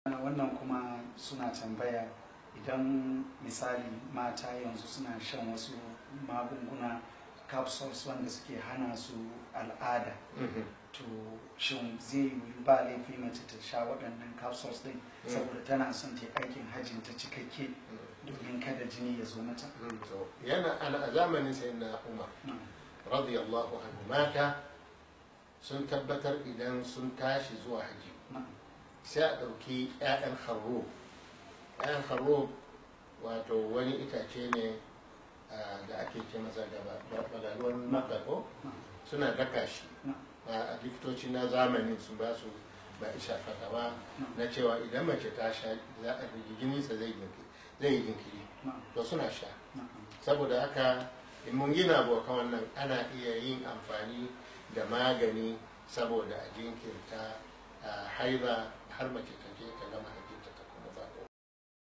wannan kuma suna tambaya idan misali mata yanzu suna shan wasu magunguna capsules wanda suke hana su al'ada to shin zai yi ba laifi mace ta sha waɗannan capsules din saboda tana son ta aikin hajjin ta cikakke domin kada jini ya zo mata yana a zamanin sai na umar radiyallahu anhu mata sun tabbatar idan sun tashi zuwa haji sai a ɗauki 'ya'yan harro 'ya'yan harro wato wani itace ne da ake ce masa da balaluwan makako suna daka shi a likitoci na zamani sun ba su ba isa fatawa na cewa idan mace ta sha za a jininsa zai yi jinkiri to suna sha saboda haka in mun gina abokan wannan ana iya yin amfani da magani saboda a jinkirta haiba har mace ta je ta